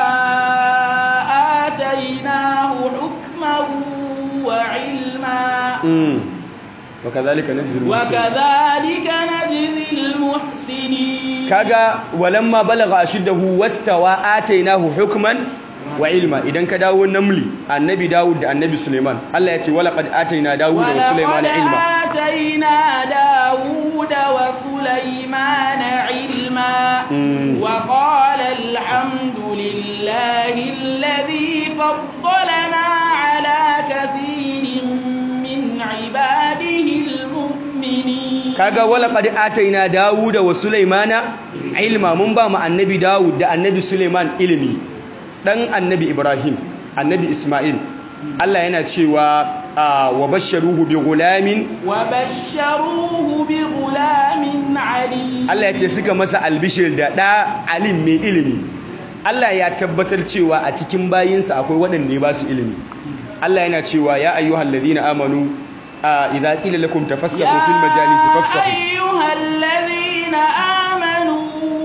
atainahu hukman wa ilma وكذلك نجزي المحسنين وكذلك نجزي المحسنين kaga walamma balagha ashuddahu wastawa atainahu hukman wa ilma idan ka dawo namli annabi dawud da annabi suleiman Allah ya ce wala qad ataina dawud wa suleiman ilma ataina dawud wa suleiman ilma wa qala alhamdulillahi alladhi faddalana ala kathirin min ibadihi almu'minin kaga wala qad ataina dawud wa sulaimana ilma mun ba mu annabi dawud da annabi suleiman ilimi dan annabi ibrahim annabi isma'il Allah yana cewa wa basharuhu bi gulamin wa basharuhu bi gulamin alim Allah ya ce suka masa albishir da da alim mai ilimi Allah ya tabbatar cewa a cikin bayinsa akwai waɗanda ya ba su ilimi Allah yana cewa ya ayyuhal ladina amanu idza qila lakum tafassahu fil majalisi fafsahu ya ayyuhal ladina amanu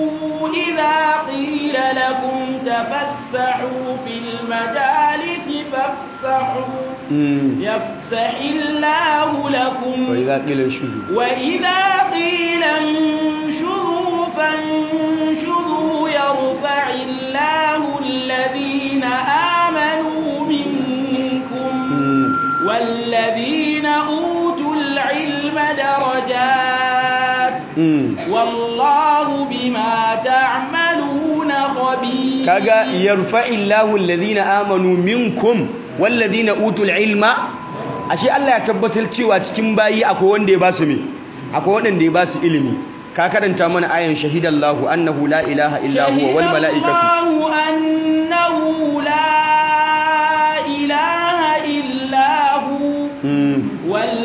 idza qila lakum تفسحوا في المجالس فافسحوا يفسح الله لكم وإذا قيل انشزوا وإذا قيل انشزوا فانشزوا يرفع الله الذين آمنوا منكم والذين أوتوا العلم درجات والله بما تعملون خبير kaga yarfa'illahu alladhina amanu minkum walladhina utul ilma ashe Allah ya tabbatar cewa cikin bayi akwai wanda ya basu me akwai wanda ya basu ilimi ka karanta mana ayan shahidallahu annahu la ilaha illa huwa wal malaikatu annahu la ilaha illa hu wal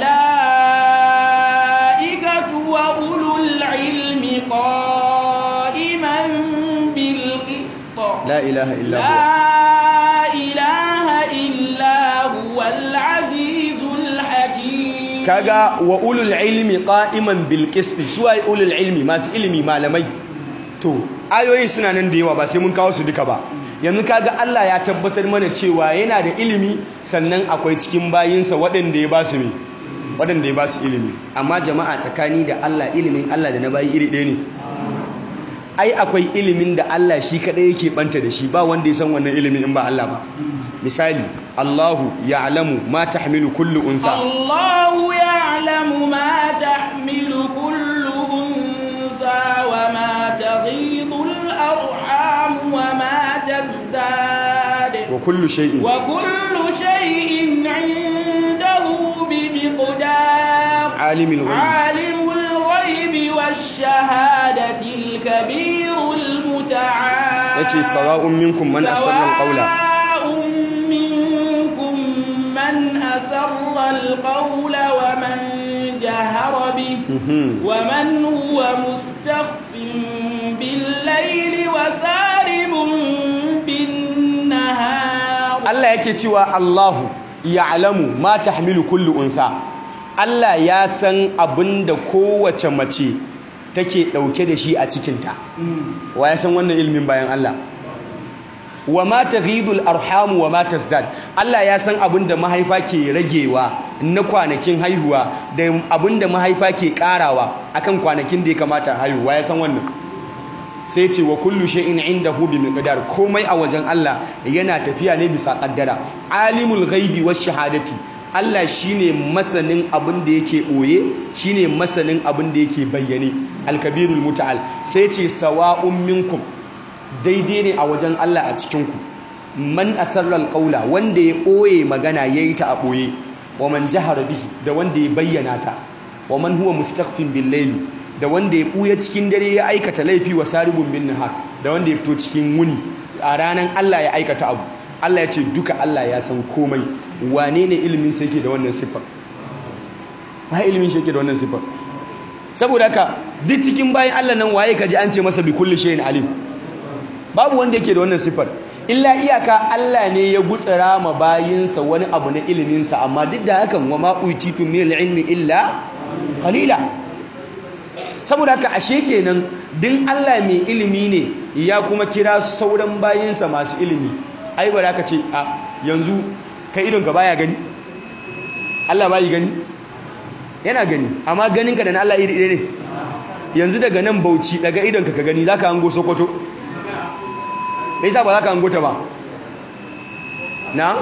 malaikatu wa ulul ilmi qa'iman bil qist la ilaha illa huwa la ilaha illa huwa al azizul hakim kaga wa ulul ilmi qa'iman bil qist suwai ulul ilmi masu ilimi malamai to ayoyin suna nan da yawa ba sai mun kawo su duka ba yanzu kaga Allah ya tabbatar mana cewa yana da ilimi sannan akwai cikin bayinsa waɗanda ya ba su me waɗanda ya ba su ilimi amma jama'a tsakani da Allah ilimin Allah da na bayi iri ɗaya ne ai akwai ilimin da Allah shi kaɗai yake banta da shi ba wanda ya san wannan ilimin in ba Allah ba misali Allahu ya'lamu ma tahmilu kullu unsa Allahu ya'lamu ma tahmilu kullu unsa wa ma taghidu al-arham wa ma tazdad wa kullu shay'in wa kullu shay'in 'indahu bi miqdar alimul ghaib alimul ghaibi wash-shahadati al-kabir al-muta'al yace sawa'un minkum man asarra al-qawla منكم من أسر القول ومن جهر به ومن هو مستخف بالليل وسارب بالنهار Allah yake cewa Allahu ya'lamu ma tahmilu kullu untha Allah ya san abinda kowace mace take dauke da shi a cikinta wa ya san wannan ilimin bayan Allah wa ma taghidul arhamu wa ma tasdad Allah ya san abinda mahaifa ke ragewa na kwanakin haihuwa da abinda mahaifa ke karawa akan kwanakin da ya kamata haihuwa ya san wannan sai ce wa kullu shay'in indahu bi miqdar komai a wajen Allah yana tafiya ne bisa kaddara alimul ghaibi wash shahadati Allah shine masanin abin da yake boye shine masanin abin da yake bayyane alkabirul mutaal sai ce sawa'un minkum daidai ne a wajen Allah a cikin ku man asarra alqaula wanda ya boye magana yayi ta a boye wa man jahara bihi da wanda ya bayyana ta wa man huwa mustakhfin bil layli da wanda ya ɓuya cikin dare ya aikata laifi wa saribun bin nahar da wanda ya fito cikin wuni a ranar Allah ya aikata abu Allah ya ce duka Allah ya san komai wane ne ilimin sai yake da wannan siffar ba ilimin shi yake da wannan siffar saboda haka duk cikin bayan Allah nan waye kaji an ce masa bi kulli shay'in alim babu wanda yake da wannan siffar illa iyaka Allah ne ya gutsara ma bayinsa wani abu na iliminsa amma duk da hakan wa ma'uititu min ilmi illa qalila saboda haka ashe kenan din Allah mai ilimi ne ya kuma kira sauran bayinsa masu ilimi ai ba ka ce a yanzu kai idon ka baya gani Allah bayi gani yana gani amma ganinka da na Allah iri ɗaya ne yanzu daga nan bauchi daga idon ka ka gani zaka hango sokoto me yasa ba za ka hango ta ba na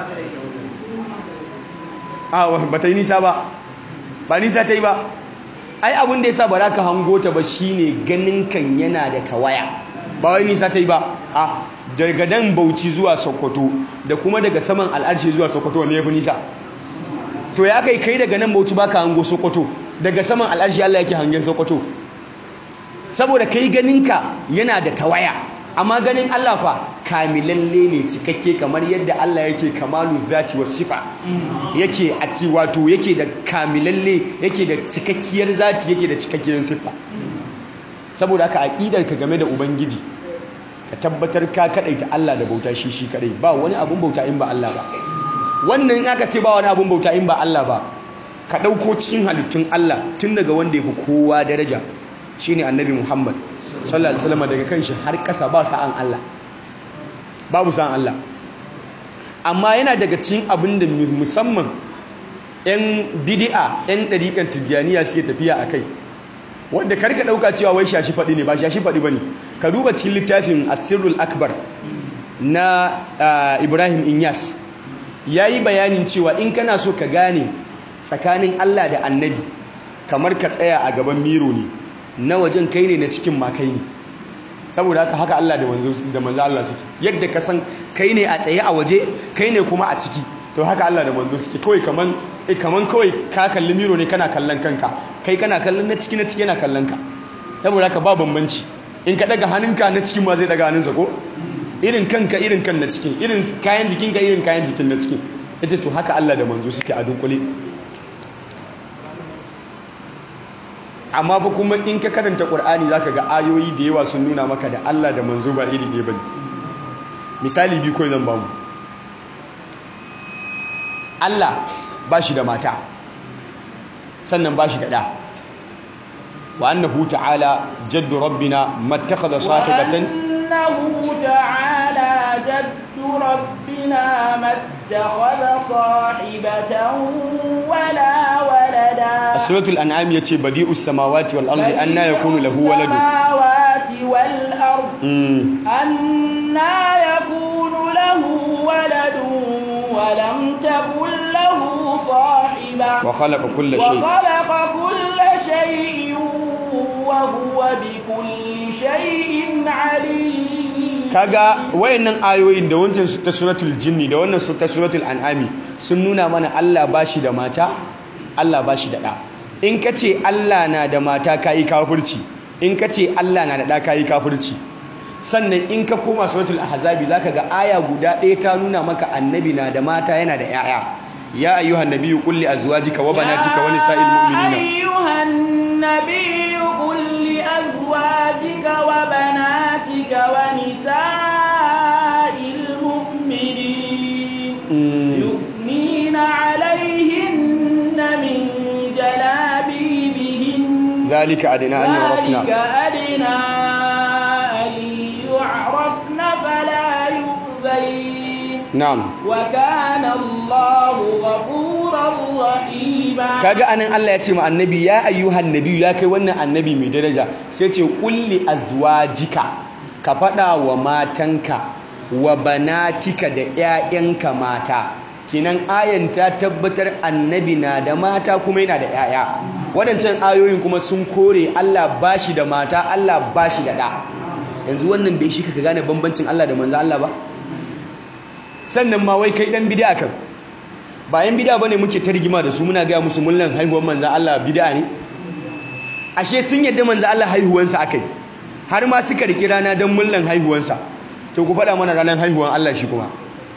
a ba ta yi nisa ba ba nisa ta yi ba ai abin da yasa ba za ka hango ta ba shine ganin kan yana da tawaya ba wai nisa ta yi ba a daga nan bauchi zuwa sokoto da kuma daga saman al'arshi zuwa sokoto wani ya fi nisa to ya kai kai daga nan bauchi baka hango sokoto daga saman al'arshi Allah yake hangen sokoto saboda kai ganinka yana da tawaya amma ganin Allah fa kamilalle ne cikakke kamar yadda Allah yake kamalu zati was sifa yake ati wato yake da kamilalle yake da cikakkiyar zati yake da cikakkiyar sifa saboda haka aqidar ka game da ubangiji ka tabbatar ka kadaita Allah da bauta shi shi kadai ba wani abun bauta in ba Allah ba wannan in aka ce ba wani abun bauta in ba Allah ba ka dauko cikin halittun Allah tun daga wanda yafi kowa daraja shine annabi Muhammad sallallahu alaihi wasallam daga kanshi har kasa ba sa'an Allah babu sa'an Allah amma yana daga cikin abin da musamman yan bid'a yan dariƙan tijjaniya suke tafiya akai wanda karka dauka cewa wai shashi fadi ne ba shashi fadi bane ka duba cikin littafin asirul akbar na Ibrahim Inyas yayi bayanin cewa in kana so ka gane tsakanin Allah da annabi kamar ka tsaya a gaban miro ne na wajen kai ne na cikin ma kai ne saboda haka haka Allah da manzo da manzo Allah suke yadda ka san kai ne a tsaye a waje kai ne kuma a ciki to haka Allah da manzo suke kawai kaman kaman kawai ka kalli miro ne kana kallon kanka kai kana kallon na ciki na ciki yana kallon ka saboda haka ba bambanci in ka daga hannunka na cikin ma zai daga hannunsa ko irin kanka irin kan na cikin irin kayan jikinka irin kayan jikin na cikin yace to haka Allah da manzo suke a dunkule amma fa kuma in ka karanta Qur'ani zaka ga ayoyi da yawa sun nuna maka da Allah da manzo ba iri ɗaya bane misali bi kawai zan ba mu Allah ba shi da mata sannan ba shi da ɗa wa annahu ta'ala jaddu rabbina mattakhadha sahibatan وأنه تعالى جد ربنا ما اتخذ صاحبة ولا ولدا سورة الأنعام يتي بديء السماوات والأرض أن يكون له ولد السماوات والأرض مم. أنا يكون له ولد ولم تكن له صاحبة وخلق كل شيء وخلق كل شيء وهو بكل شيء عليم kaga wayannan ayoyin da wancan su ta suratul jinni da wannan su ta suratul an'ami sun nuna mana Allah bashi da mata Allah bashi da ɗa in ka ce Allah na da mata kayi kafirci in ka ce Allah na da ɗa kayi kafirci sannan in ka koma suratul ahzabi zaka ga aya guda ɗaya ta nuna maka annabi na da mata yana da 'ya'ya ya ayyuhan nabiyyu qul li azwajika wa banatika wa nisa'il mu'minina أيها النبي قل لأزواجك وبناتك ونساء المؤمنين Mm. يثنين عليهن من جلابيبهن zalika adina an yurafna ذلك أدنى أن يعرفن فلا يؤذين na'am وكان الله غفورا رحيما kaga anan Allah ya ce ma annabi ya ayyuhan nabi ya kai wannan annabi mai daraja sai ce kulli azwajika ka fada wa matanka wa banatika da ƴaƴanka mata kinan ayan ta tabbatar annabi na da mata kuma yana da ƴaƴa wadancan ayoyin kuma sun kore Allah bashi da mata Allah bashi da ɗa yanzu wannan bai shi ka gane bambancin Allah da manzo Allah ba sannan ma wai kai dan bid'a kan bayan bid'a bane muke targima da su muna ga musu mullan haihuwar manzo Allah bid'a ne ashe sun yadda manzo Allah haihuwansa akai har ma suka riki rana dan mullan haihuwansa to ku faɗa mana ranar haihuwan Allah shi kuma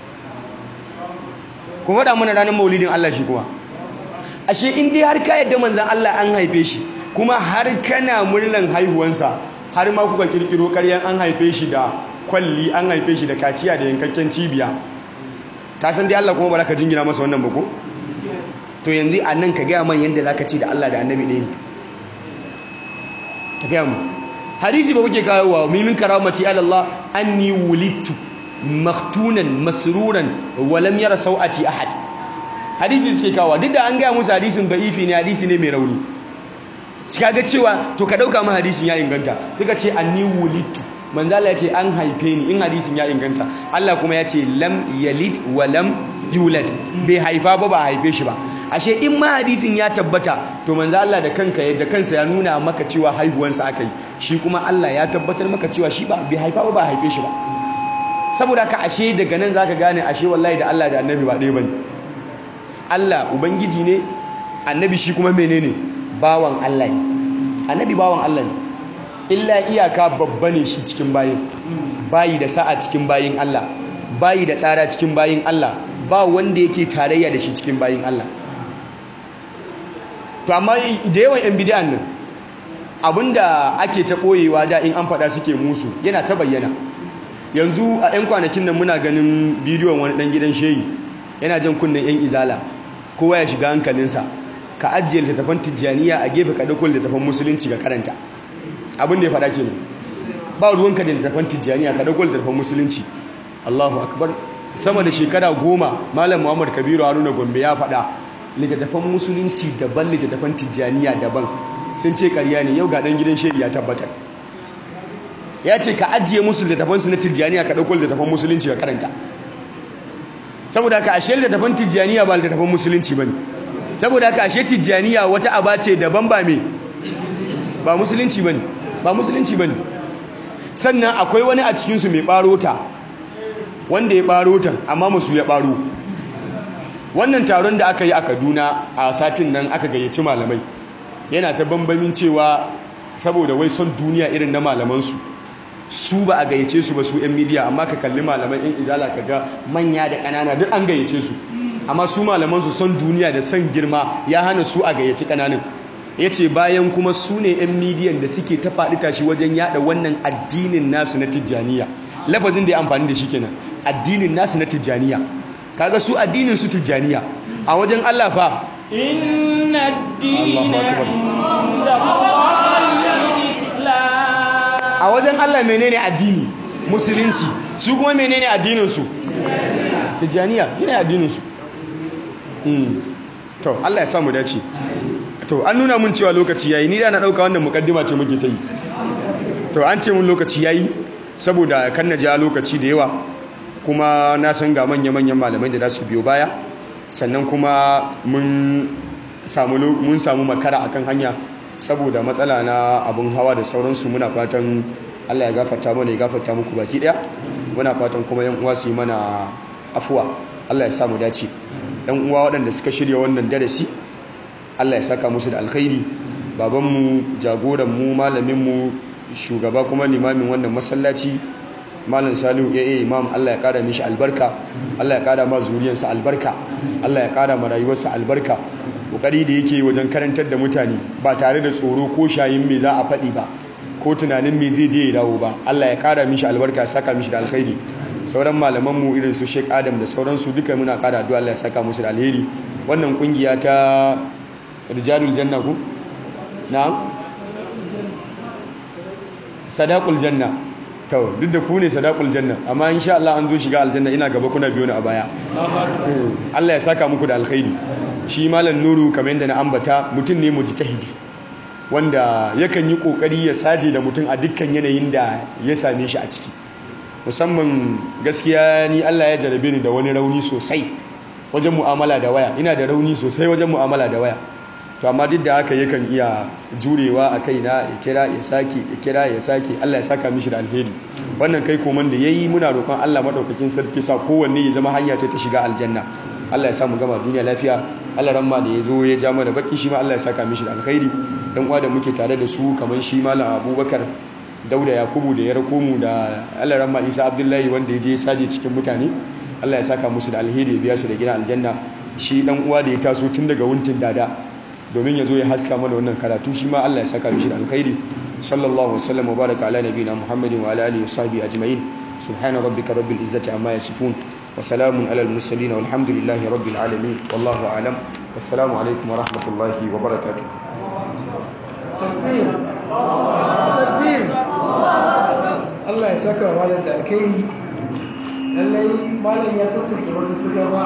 ku faɗa mana ranar maulidin Allah shi kuma ashe in dai har ka yadda manzon Allah an haife shi kuma har kana murnan haihuwansa har ma kuka kirkiro ƙaryan an haife shi da kwalli an haife shi da kaciya da yankakken cibiya ka san dai Allah kuma ba za ka jingina masa wannan ba ko to yanzu a nan ka gaya man yadda za ka ce da Allah da annabi ɗaya ne ka gaya mu hadisi ba kuke kawo wa mimin karamati alallah anni wulittu maktunan masruran walam yara sau'ati ahad hadisi suke kawo duk da an gaya musu hadisin da'ifi ne hadisi ne mai rauni cika ga cewa to ka dauka ma hadisin ya inganta suka ce anni wulittu manzala ya ce an haife ni in hadisin ya inganta Allah kuma ya ce lam yalid wa lam yulad bai haifa ba ba haife shi ba ashe in ma hadisin ya tabbata to manzo Allah da kanka da kansa ya nuna maka cewa haihuwansa aka yi shi kuma Allah ya tabbatar maka cewa shi ba bai haifa ba ba haife shi ba saboda ka ashe daga nan zaka gane ashe wallahi da Allah da annabi ba ɗaya bane Allah ubangiji ne annabi shi kuma menene bawan Allah ne annabi bawan Allah ne illa iyaka babba ne shi cikin bayin bayi da sa'a cikin bayin Allah bayi da tsara cikin bayin Allah ba wanda yake tarayya da shi cikin bayin Allah to amma da yawan yan bid'an nan abinda ake ta boyewa da in an fada suke musu yana ta bayyana yanzu a ɗan kwanakin nan muna ganin bidiyon wani ɗan gidan shehi yana jan kunnen yan izala kowa ya shiga hankalinsa ka ajiye littattafan tijjaniya a gefe ka ɗauko littattafan musulunci ga karanta abin da ya faɗa kenan ba ruwanka da littattafan tijjaniya ka ɗauko littattafan musulunci Allahu akbar sama da shekara goma malam Muhammad Kabiru Haruna Gombe ya faɗa littattafan musulunci daban littattafan tijjaniya daban sun ce ƙarya ne yau ga ɗan gidan shehi ya tabbatar ya ce ka ajiye musu littattafan su na tijjaniya ka ɗauko littattafan musulunci ga karanta saboda ka ashe littattafan tijjaniya ba littattafan musulunci ba ne saboda ka ashe tijjaniya wata aba ce daban ba me ba musulunci ba ne ba musulunci ba ne sannan akwai wani a cikinsu mai ɓarota wanda ya ɓaro ta amma musu ya ɓaro wannan taron da aka yi a kaduna a satin nan aka gayyaci malamai yana ta bambamin cewa saboda wai son duniya irin na malamansu su ba a gayyace su ba su 'yan midiya amma ka kalli malaman 'yan izala ka ga manya da ƙanana duk an gayyace su amma su malamansu son duniya da son girma ya hana su a gayyaci ƙananan ya ce bayan kuma su ne 'yan midiyan da suke ta faɗi tashi wajen yada wannan addinin nasu na tijjaniya lafazin da ya amfani da shi kenan addinin nasu na tijjaniya kaga su addinin su tijjaniya a wajen Allah fa inna ad-dina a wajen Allah menene addini musulunci su kuma menene addinin su tijjaniya yana addinin su to Allah ya samu dace to an nuna mun cewa lokaci yayi ni da na dauka wannan mukaddima ce muke ta yi to an ce mun lokaci yayi saboda kan na ja lokaci da yawa kuma na san ga manya-manyan malamai da za su biyo baya sannan kuma mun samu mun samu makara akan hanya saboda matsala na abun hawa da sauransu muna fatan Allah ya gafarta mana ya gafarta muku baki daya muna fatan kuma yan uwa su yi mana afuwa Allah ya samu dace yan uwa waɗanda suka shirya wannan darasi Allah ya saka musu da alkhairi babanmu jagoranmu malaminmu shugaba kuma limamin wannan masallaci malam salihu ya imam Allah ya kara mishi albarka Allah ya kara ma zuriyarsa albarka Allah ya kara ma rayuwarsa albarka kokari da yake wajen karantar da mutane ba tare da tsoro ko shayin me za a faɗi ba ko tunanin me zai je ya dawo ba Allah ya kara mishi albarka saka mishi da alkhairi sauran malaman mu irin su Sheikh Adam da sauransu duka muna kara addu'a Allah ya saka musu da alheri wannan kungiya ta rijalul janna ku na'am sadaqul janna to duk da ku ne sadaqul janna amma insha Allah an zo shiga aljanna ina gaba kuna biyo ni a baya Allah ya saka muku da alkhairi shi malam nuru kamar yadda na ambata mutum ne mujtahidi wanda yakan yi kokari ya saje da mutum a dukkan yanayin da ya same shi a ciki musamman gaskiya ni Allah ya jarabe ni da wani rauni sosai wajen mu'amala da waya ina da rauni sosai wajen mu'amala da waya to amma duk da haka yakan iya jurewa a kaina ya kira ya sake ya kira ya sake Allah ya saka mishi da alheri wannan kai koman da yayi muna roƙon Allah madaukakin sarki sa kowanne ya zama hanya ce ta shiga aljanna Allah ya samu gama duniya lafiya Allah ramma da ya zo ya ja mana baki shi ma Allah ya saka mishi da alkhairi dan uwa da muke tare da su kamar shi malam Abubakar Dauda Yakubu da ya rako mu da Allah ramma Isa Abdullahi wanda ya je saje cikin mutane Allah ya saka musu da alheri ya biya su da gidan aljanna shi dan uwa da ya taso tun daga wuntin dada domin ya zo ya haska mana wannan karatu shi ma Allah ya saka mishi da alkhairi sallallahu wasallam wa baraka ala nabiyina muhammadin wa ala alihi wa sahbihi ajma'in subhana rabbika rabbil izzati amma yasifun wa salamun alal mursalin walhamdulillahi rabbil alamin wallahu a'lam assalamu alaikum wa rahmatullahi wa barakatuh takbir takbir Allah ya saka wa malam da alkhairi lallai malam ya sassake wasu suka ba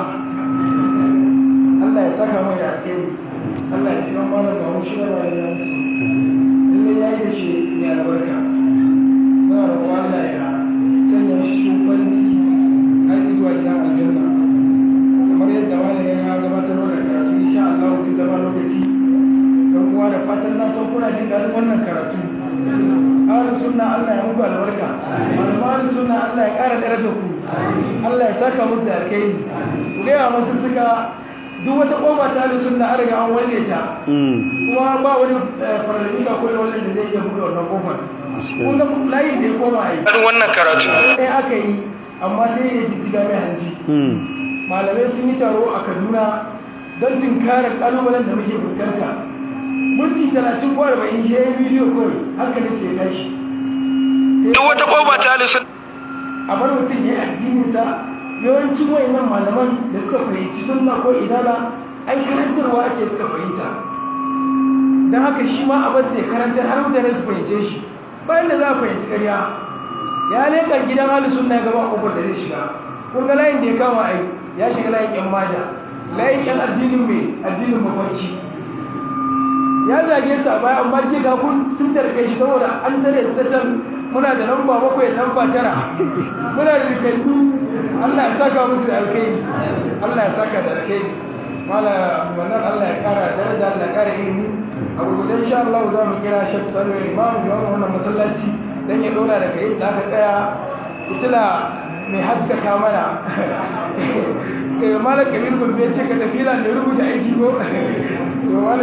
Allah ya saka mai da alkhairi Allah ya shiga malam da shi da malam ya mutu lallai ya yi da shi mai albarka muna roƙon Allah ya sanya shi cikin farin ciki har zuwa gidan aljanna kamar yadda malam ya gabatar da karatu insha Allah duk da ba lokaci dan uwa da fatan na san kuna jin daɗin wannan karatu ahlus sunna Allah ya muku albarka malaman sunna Allah ya ƙara darajar ku Allah ya saka musu da alkhairi ku ga masu suka duk wata kofa ta ahlus sunna an riga an walle ta kuma ba wani faralli ba ko wani da zai iya buɗe wannan kofar kun ga layin da ya koma yi wannan karatu ɗaya aka yi amma sai ya jijjiga mai hanji malamai sun yi taro a Kaduna don tunkarar kalubalen da muke fuskanta minti talatin ko arba'in ya yi bidiyo kawai hankali sai ya tashi duk wata koba ta alisun a bar mutum ya yi addininsa yawancin wayannan malaman da suka fahimci sunna ko izala ai karantarwa ake suka fahimta don haka shi ma a basu ya karantar har mutane su fahimce shi bayan da za a fahimci karya ya leƙa gidan hali sunna ya gaba kofar da zai shiga kun ga layin da ya kama ai ya shiga layin yan maja layin yan addinin mai addinin mafarki ya zage su a baya amma ce ga kun sun tarbe shi saboda an tare su ta can muna da lamba bakwai lamba tara muna da rikanni Allah ya saka musu da alkai Allah ya saka da alkai mala wannan Allah ya kara daraja Allah ya kara ilimi a gurgudan insha Allah za mu kira Sheikh Salo Imam da wannan masallaci dan ya dora daga inda aka tsaya fitila mai haskaka mana malam kabir gulbe ce ka tafi da rubuta aiki ko